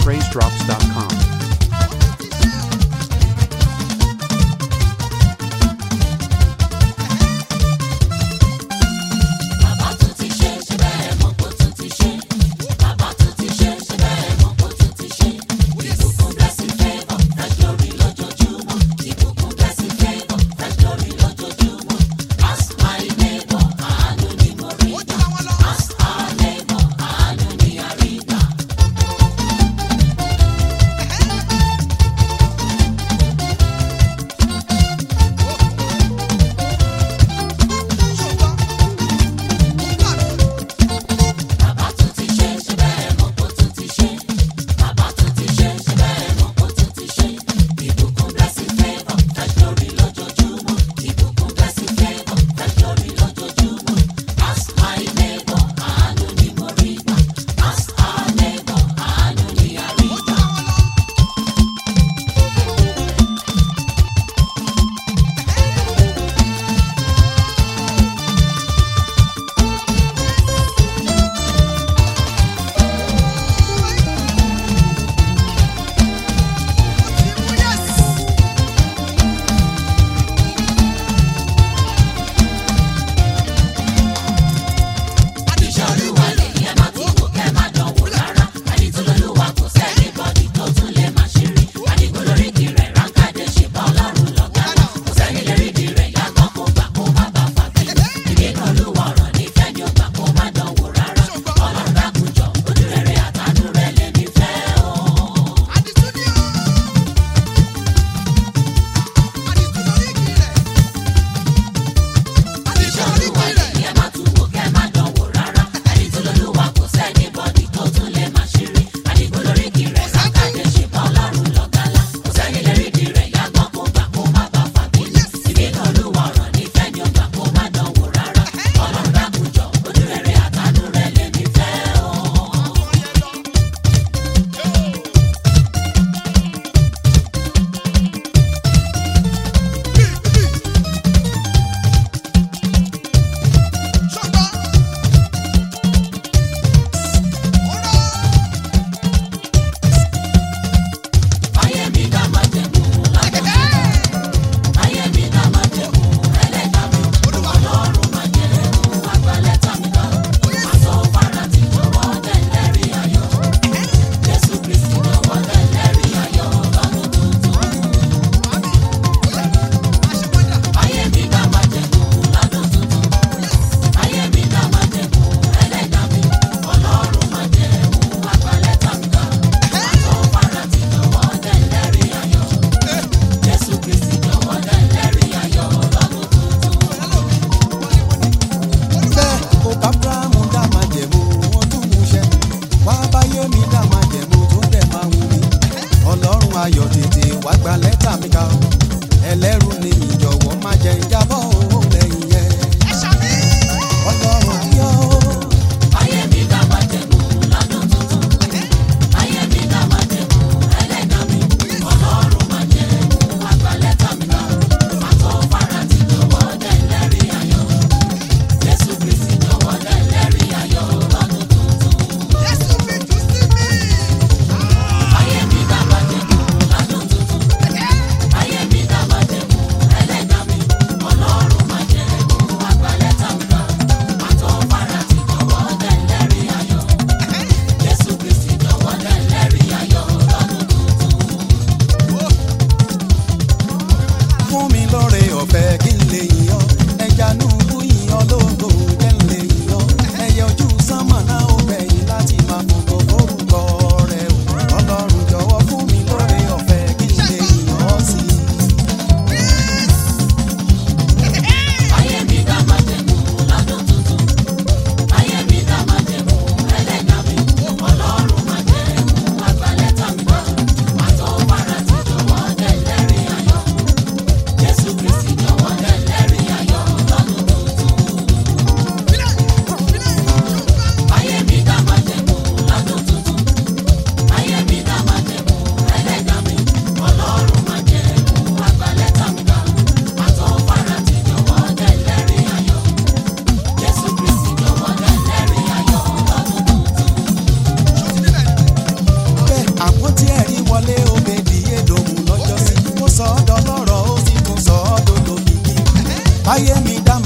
praisedrops.com. Bàbá tún ti ṣe ṣe bẹ́ẹ̀ mọ̀ kó tún ti ṣe. Bàbá tún ti ṣe ṣe bẹ́ẹ̀ mọ̀ kó tún ti ṣe. Ìbùkún blessing favour fresh glory lójoojúmọ́. Ìbùkún blessing favour fresh glory lójoojúmọ́. Ask my neighbor àánú ni mo rí gbà. Ask our neighbor àánú ni a rí gbà.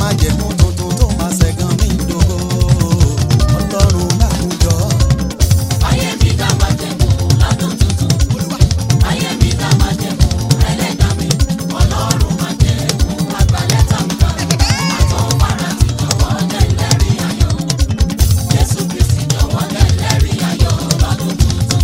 májẹ̀mú tuntun tó máa ṣẹ̀gàn mí dògo ọlọ́run láwùjọ. Ayé mi dá májẹ̀mú lọ́dún tuntun. Ayé mi dá májẹ̀mú ẹlẹ́dàá mi. Ọlọ́run májẹ̀mú àgbàlẹ́ta mi kan. Àtọ̀ wàrà ti jọ̀wọ́ dẹ̀ lẹ́rìí ayọ̀. Jésù Kristi jọ̀wọ́ dẹ̀ lẹ́rìí ayọ̀ lọ́dún tuntun.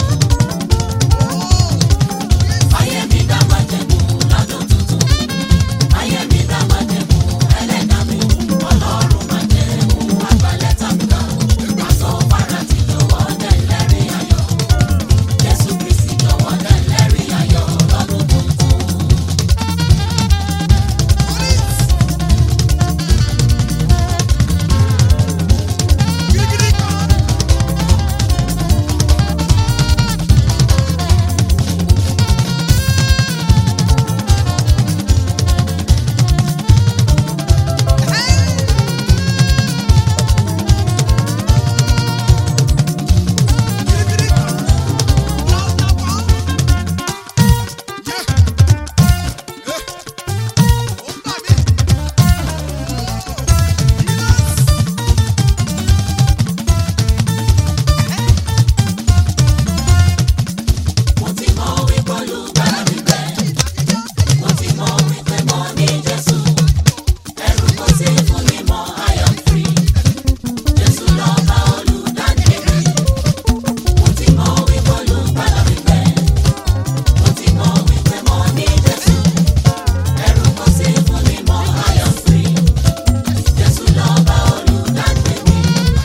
Ayé mi dá májẹ̀mú lọ́dún tuntun. Ayé mi dá májẹ̀mú ẹlẹ́dàá mi. Ọlọ́run májẹ̀mú àgbàlẹ́ta mi kan. Àtọ̀ wàrà ti jọ̀wọ́ dẹ̀ lẹ́rìí ayọ̀. Jésù Kristi jọ̀wọ́ dẹ̀ lẹ́rìí ayọ̀ lọ́dún tuntun. Mo ti mọ wípé olùgbàlà mi bẹ̀. Mo ti mọ wípé mo ní Jésù. Ẹ̀rù kò sí fún mi mọ́, I am free. Jésù lọ́ba olùdáǹdè mi. Mo ti mọ wípé olùgbàlà mi bẹ̀. Mo ti mọ wípé mo ní Jésù. Ẹ̀rù kò sí fún mi mọ́, I am free. Jésù lọ́ba olùdáǹdè mi.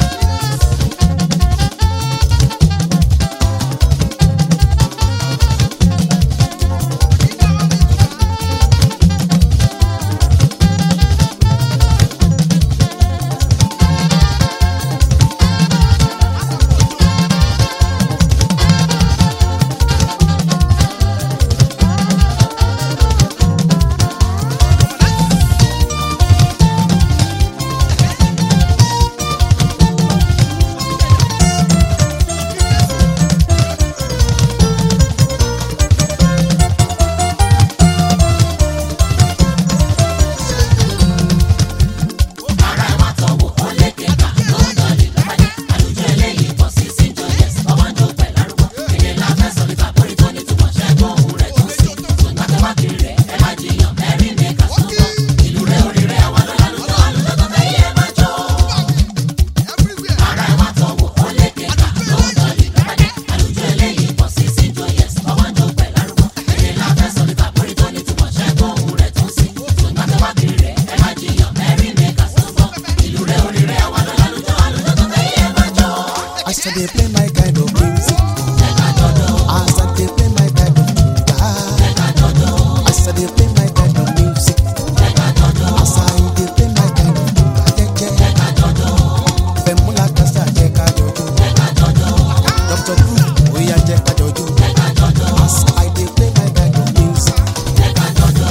Ara ẹ̀ wá tọ̀wọ̀ ó lé kéka lọ́dọ̀ lè lọ́pàdé. Àlùjọ eléyìí bọ̀ sí sí jọyẹ̀s. Ọwọ́ ń jó pẹ̀ lárúgbó. Èdè la fẹ́ sọ nípa borí tó ní túmọ̀ ṣẹ́gun òun rẹ̀ tó sí. Ṣùgbọ́n tó bá kiri rẹ̀ ẹ má jiyàn mẹ́rin ní ẹ̀ka tó ń bọ̀. Ìlú rẹ̀ orí rẹ̀ àwa lọ́la lójó àlùjọ tó fẹ́ yẹ má jọ. Ara ẹ̀ wá tọ̀wọ̀ ó lé kéka lọ́dọ̀ lè lọ́pàdé. Àlùjọ eléyìí bọ̀ sí sí jọyẹ̀s. Ọwọ́ ń jó pẹ̀ lárúgbó. Èdè la fẹ́ sọ nípa borí tó ní túmọ̀ ṣẹ́gun òun rẹ̀ tó sí. Ṣùgbọ́n tó bá kiri rẹ̀ ẹ má jiyàn mẹ́rin ní ẹ̀ka tó ń bọ̀. Ìlú rẹ̀ orí rẹ̀ àwa lọ́la lójó àlùjọ tó fẹ́ yẹ má jọ. I said they play my kind of music. I said they play my kind of music. I said they play my kind of music. I said they play my kind of music. Fẹ̀múlà kásá jẹ́ ká jọjọ́. Dr. Blue oya jẹ́ ká jọjọ́. I said they play my kind of music. Jẹ́ ká jọjọ́.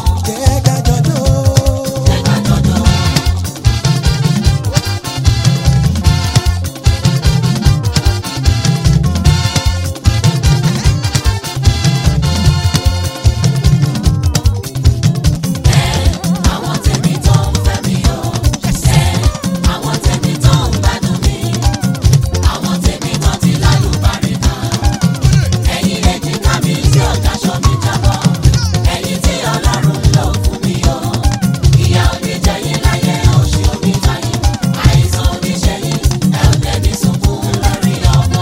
Àwọn tèmi tó ń fẹ́ mi o, ẹ àwọn tèmi tó ń gbádùn mi, àwọn tèmi tó ti lálùbáríkà. Ẹ̀yin èjìká mi tí ò dáṣọ mi jábọ́, ẹ̀yin tí Ọlọ́run lò fún mi o. Ìyà ò ní jẹ yín láyé, òṣì ò ní jà yín, àìsàn ò ní ṣe yín, ẹ ò dẹ̀ ní sunkún lórí ọmọ.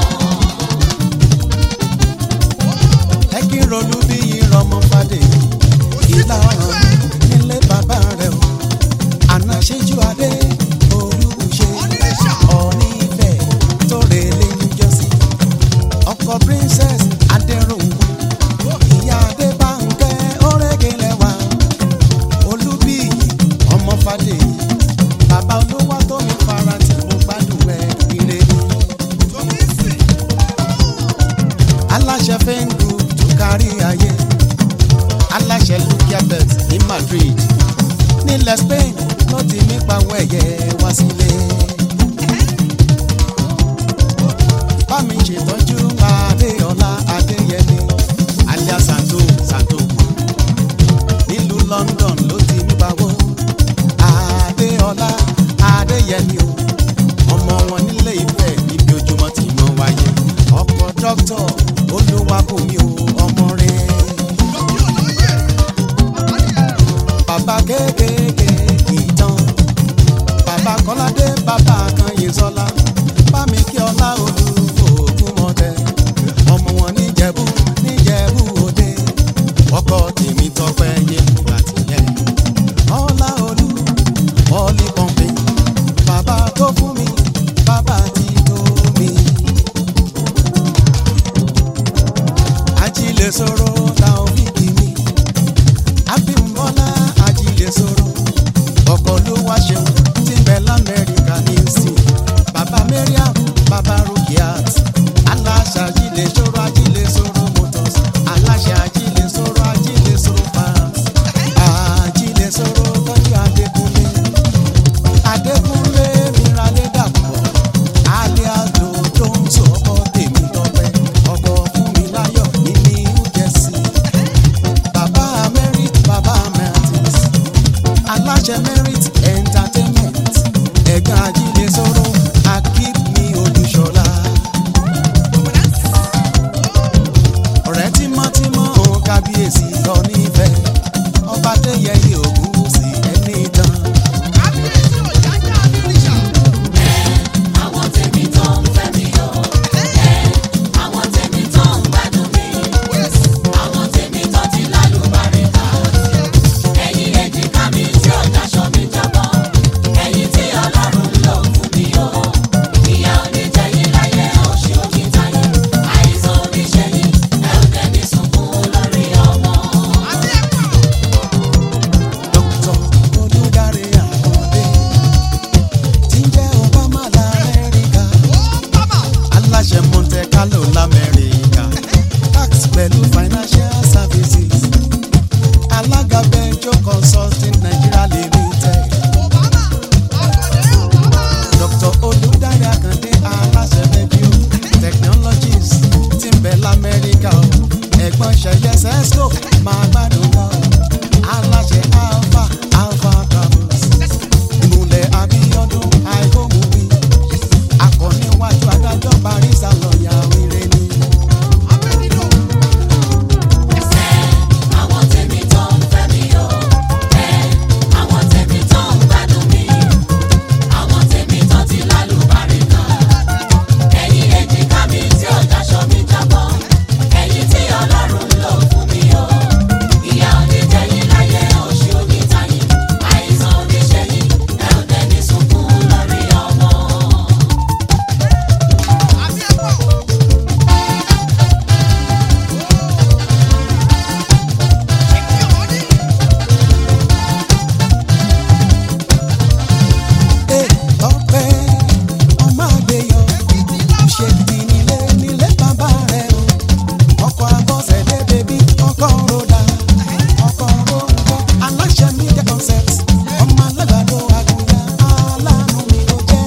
ẹ kí n ronú bí ìrọmọ fàdé ìlà ọ̀ràn nílé bàbá rẹ̀ o àná ṣẹ́jú adé olùṣe ọ̀ní ìfẹ́ tó relé níjọ́sí ọkọ princess adẹ́rùnmú ìyá adébánkẹ́ ọ̀rẹ́gẹ̀lẹ́wà olúbíyì ọmọ fàdé bàbá olówó tó mi fara tí mo gbádùn ẹ̀ ire ni. aláṣẹ fẹ́ǹgù tó kárí ayé aláṣẹ lukia bet ní Madrid nílẹ̀ Spain ló ti mí pawọ́ ẹ̀yẹ wá sílé. bámi ṣètọ́jú Adéọlá Adéyẹmí alias Santo Santo nílùú London ló ti mí pawọ́ lò lamẹ́ríkà tax pẹ̀lú financial services alága benjo consulting nigeria limited dr olùdarí akande aláṣẹ review technologies ti ń bẹ lamẹ́ríkà o ẹ̀gbọ́n ṣẹyẹ sesco máa gbádùn lọ aláṣẹ alpha alpha travels ìmùlẹ̀ abíọ́dún àìkómùwí akọ̀níwájú adájọ́ barisa lọ́ọ̀yà wíre ni. àwọn tèmi tó ń fẹ́ mi o ẹ àwọn tèmi tó ń gbádùn mi àwọn tèmi tó ti lálùbárí kan ẹ̀yin èjìká mi tí ò dáṣọ mi jábọ́ ẹ̀yin tí ọlọ́run lò fún mi o ìyá oníjẹyìn láyé oṣù onítàyìn àìsàn oníṣẹ́yìn ẹ ò dẹni sunkún lórí ọmọ. Ee, ọpẹ́ ọmọ àgbéyọ ṣe ti nílé nílé bàbá rẹ o ọkọ abọ́sẹ̀dé bèbí ọkọ ròdà ọkọ ròǹkọ aláṣẹ media concept ọmọ alágbàdo àgùnyà aláàánú mi ló jẹ́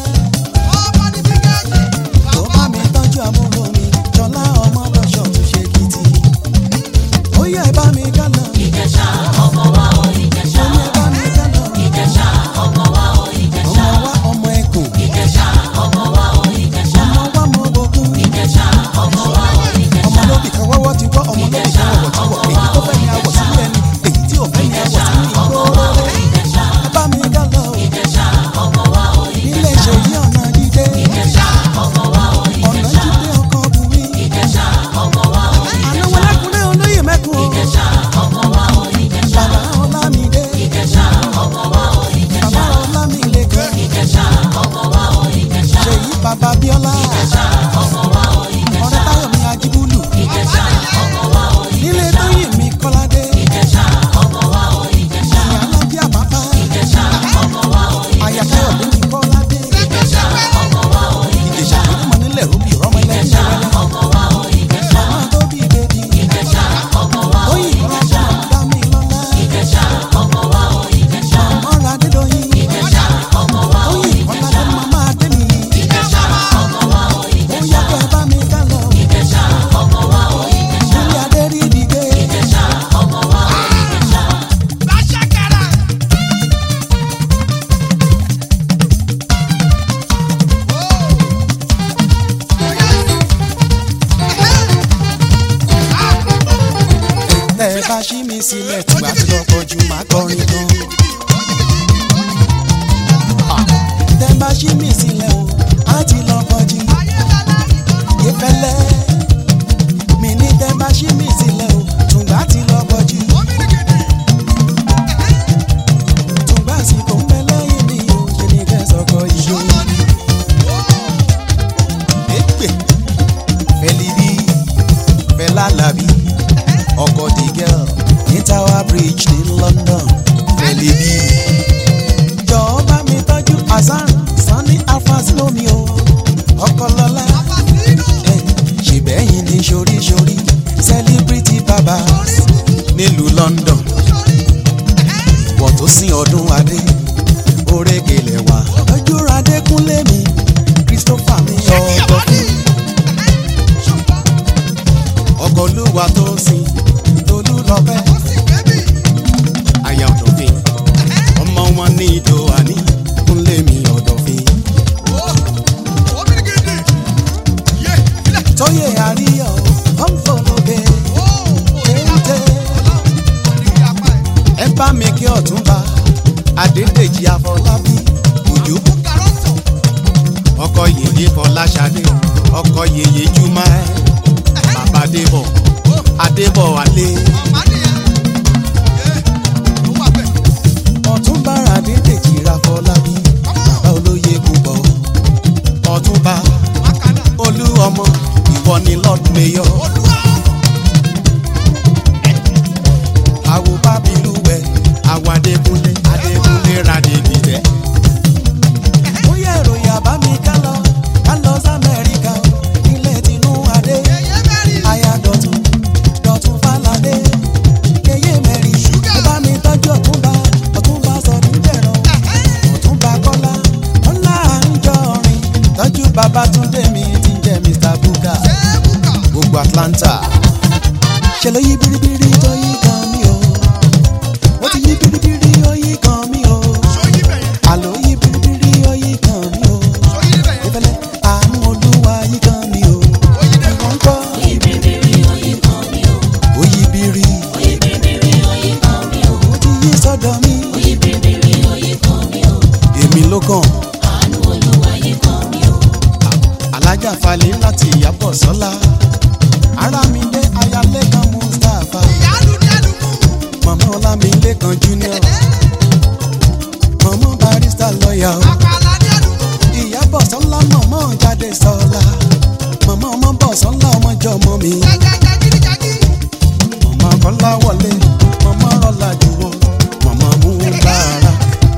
tó bá mi tọ́jú àbúrò mi jọlá ọmọ lọ́ṣọ̀ tó ṣe kìtì ó yẹ ẹ bá mi gánà ìjẹ̀ṣà ọmọ wa o ìjẹ̀ṣà ó yẹ ẹ bá mi gánà ìjẹ̀ṣà ọmọ wa o ìjẹ̀ṣà ọmọ wa ọmọ ẹkùn ìjẹ̀ṣà ọmọ wa o ìjẹ̀ṣà ọmọ wa mọ bọkún. ìjẹ̀ṣà ọmọ wa o ìjẹ̀ṣà ọmọ lóbì kan wọ́wọ́ ti wọ́ ọmọ lóbì kan wọ̀wọ̀ ti wọ̀ èyí tó fẹ́ ni àwọ̀ sílẹ̀ ni èyí tí ò fẹ́ ni àwọ̀ sílẹ̀ ni ọmọ gbòòrò wa o ìjẹ̀ṣà ẹ bá mi gá lọ o ìjẹ̀ṣà ọmọ wa o nílé ìjẹ̀ṣà ìṣèyí ọ̀nà dídé ìjẹ̀ṣà ọmọ wa o ọ̀nà ìjẹ̀ṣà jíde ọkọ̀ bùnmi ìjẹ̀ṣà ọmọ wa o àná wọn lẹ́kùnrin olóyè mẹ́kun o ìjẹ̀ṣà ọmọ wa o ìjẹ̀ṣà bàbá ọlámídé ìjẹ̀ṣà ọmọ wa o ìjẹ̀ṣà bàbá ọlámílẹ̀kẹ́ ìjẹ̀ṣà ọmọ wa o ìjẹ̀ṣà ṣèyí bàbá bíọ́lá ìjẹ̀ṣà ọmọ wa o ọ̀rẹ́ ìjẹ̀ṣà táyọ̀ mi ajíbúlù ìjẹ̀ṣà ọmọ wa o nílé ìjẹ̀ṣà tóyìn mi kọ́ládé ìjẹ̀ṣà ọmọ wa o ìjẹ̀ṣà ìyá alábíà bàbá ìjẹ̀ṣà ọmọ wa o àyà táyọ̀ mi kọ́ládé ìjẹ̀ṣà ọmọ wa o ìjẹ̀ṣà ìdímọ̀ nílẹ̀ rúbì rọ́mọ ẹlẹ́yìn ìjẹ̀ṣà rẹ̀ ọmọ wa o ìjẹ̀ṣà ọmọ tó bí bèbí ìjẹ̀ṣà ọmọ wa o Oyin ìjẹ̀ṣà ọlọ́run dá mi lọ́lá. ìjẹ̀ṣà ọmọ wa o ìjẹ̀ṣà Ọ̀rọ̀ Adédoyin. ìjẹ̀ṣà ọmọ wa o Oyin ọ̀làdé màmá Adémi. ìjẹ̀ṣà ọmọ wa o Ó ìjẹ̀ṣà yá kẹ́ bá mi ká lọ. ìjẹ̀ṣà ọmọ wa o ìjẹ̀ṣà Ilé Adé rí dìde. ìjẹ̀ṣà ọmọ wa o ìjẹ̀ṣà. Tẹ́ ẹ bá ṣí mi sílẹ̀ tí wàá ti lọ́kọ̀ jù máa kọrin gan. Tẹ́ ẹ bá ṣí mi sílẹ̀ o, á ti lọ́kọ̀ jù. Ìfẹ́lẹ́ mi ní tẹ́ ẹ bá ṣí mi sílẹ̀ o, tùǹgbà ti lọ́kọ̀ jù. Tùǹgbà sì kò ń bẹ lẹ́yìn mi o, ṣe ni kẹ́ sọ̀kọ̀ yìí o. Èpè Fẹ́líbí Fẹ́lálàbí ọkọ̀ the girl ní Tower Bridge ní London Fẹ́líbí. Jọ̀ọ́ bá mi tọ́jú Hasan Sani Alfazino mi o ọkọ̀ lọ́lá ẹ̀ ṣèbẹ́yìn ní ṣoríṣorí celebrity baba nílùú London wọ́n tó sin ọdún adé orékelẹ̀ wá ojú adékúnlé mi Christopher mi ọkọ̀ fún ọkọ̀ olúwa tó sin tolú lọ́pẹ́ aya ọ̀dọ̀fin ọmọ wọn ní ìdò àní kúnlé mi ọ̀dọ̀fin tóyè àríyọ̀ ọ̀nfọ̀lọ́bẹ téńté ẹ bá mi kí ọ̀túnba adédèjì afọlábí òjò ọkọ yèyé fọláṣadé ọkọ yèyé jùmọ̀ ẹ bàbá débọ̀ adébọ̀ alẹ́ ọ̀túnba adédèjì afọlábí bàbá olóyè púpọ̀ ọ̀túnba olú ọmọ ìwọ ni lord mayor àwo bábílúwẹ̀ àwo adékúnlé adékúnlé radèbìtẹ́. ó yẹ ìròyìn àbámi ká lọ ká lọ sí amẹ́ríkà o nílẹ̀ tinú babatunde mi ti jẹ́ mr buka gbogbo atlanta ṣe ló yí biribiri tó yí kan mi o ó ti yí biribiri ó yí kan mi o àlọ́ yí biribiri ó yí kan mi o ìfẹ́lẹ́ àánú olúwa yí kan mi o ìwọ̀n kọ́ ó yí biri ó ti yí sọ́dọ̀ mi èmi ló kàn alájà falẹ̀ láti ìyàbọ̀ sọ́lá ara mi dé ayálẹ́kan mustapha mọ̀mọ́ ọlámilẹ́kan junior mọ̀mọ́ barista lọ́ọ̀yà o ìyàbọ̀ sọ́lá mọ̀mọ́ jáde sọ́lá mọ̀mọ́ ọmọ bọ̀ sọ́lá ọmọjọ́ ọmọ mi mọ̀mọ́ kọ́lá wọlé mọ̀mọ́ rọ́lá jùwọ́ mọ̀mọ́ mú bàrà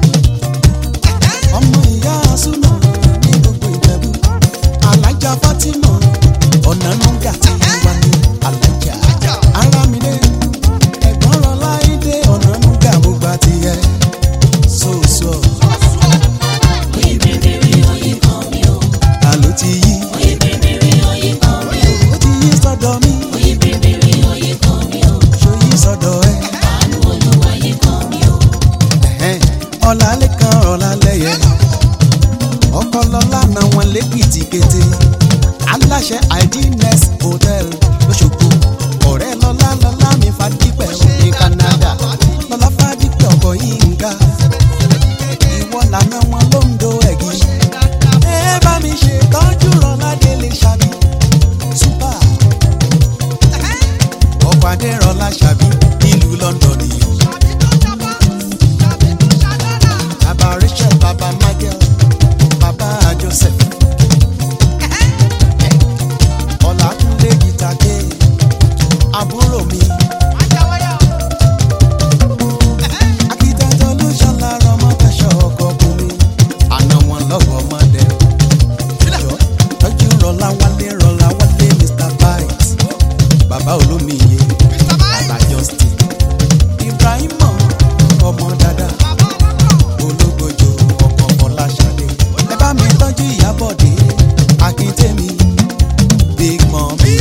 ọmọ ìyá súnà ní gbogbo ìjẹ̀bú alájà fatima ọ̀nà nùgà tí wà ní alájà arámidé ẹ̀gbọ́n rọlá ìdè ọ̀nà nùgà gbogbo àti ẹ̀ sòsò àló ti yí ó ti yí sọ́dọ̀ mi ṣó yí sọ́dọ̀ ẹ̀ ẹ̀hẹ́n, ọ̀làlẹ́kan ọ̀làlẹ́yẹ ọkọlọlá náà wọn lẹ́kìtì kété aláṣẹ idnes hotel lọ́ṣogbo ọ̀rẹ́ lọ́lá lọ́lá mi fadípẹ̀ ní canada lọ́lá fadípẹ̀ ọkọ̀ yìí ń ga ìwọ lànà wọn ló ń do ẹ̀gí ẹ bá mi ṣe tọ́jú rọládé lè ṣàbí super ọkọ̀ adérọlá ṣàbí nílùú london nìyẹn bàbá rachel bàbá michael bàbá joseph ọ̀làkúnlé gìtàgé àbúrò mi akitẹ́tọ̀ ló ṣàlàrọ̀ ọmọ fẹsọ̀ ọkọ̀ fún mi àná wọn lọ́wọ́ ọmọdé jọ tọ́jú rọlá wálé rọlá wálé mr bites bàbá olómiye bàbá justin ibrahim ọmọ dada ológbòjò ọkọ̀ fọláṣadé ẹ bá mi tọ́jú ìyábọ̀dé akíntẹ́mi big mummy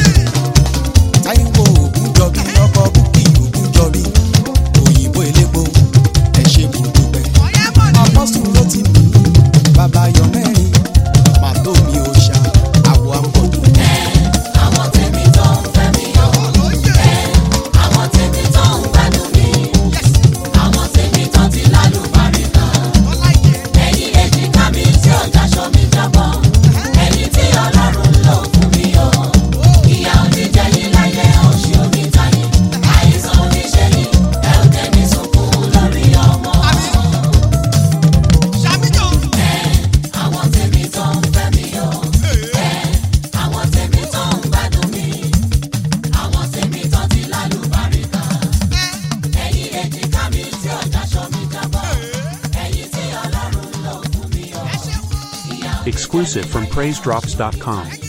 táíwò ògúnjọbí ọkọ̀ búkì ògúnjọbí òyìnbó elépo ẹ ṣe mo dúpẹ́ apọ́sùn ló ti mí bàbá yọ mẹ́rin màtó mi ò ṣá àwọ̀ àpọ̀jù Àwọn tèmi tó ń fẹ́ mi yọ. Àwọn tèmi tó ń gbádùn mi. Àwọn tèmi tó ti lálùbáríkà. Ẹ̀yin èjìká mi tí ò daṣọ mi jábọ́. Ẹ̀yin tí Ọlọ́run lò fún mi o. Ìyà oníjẹ yín láyé oṣù onítayé. Àìsàn oníṣẹ́ yín ẹ ò tẹ̀mí sunkún lórí ọmọ. Àwọn tèmi tó ń fẹ́ mi o. Àwọn tèmi tó ń gbádùn mi. Àwọn tèmi tó ti lálùbáríkà. Ẹ̀yin èjìká mi tí ò daṣọ mi jábọ́. Ẹ̀yin tí Ọlọ́run lò fún mi o. Ìyà Exclusive from PraiseDrops.com.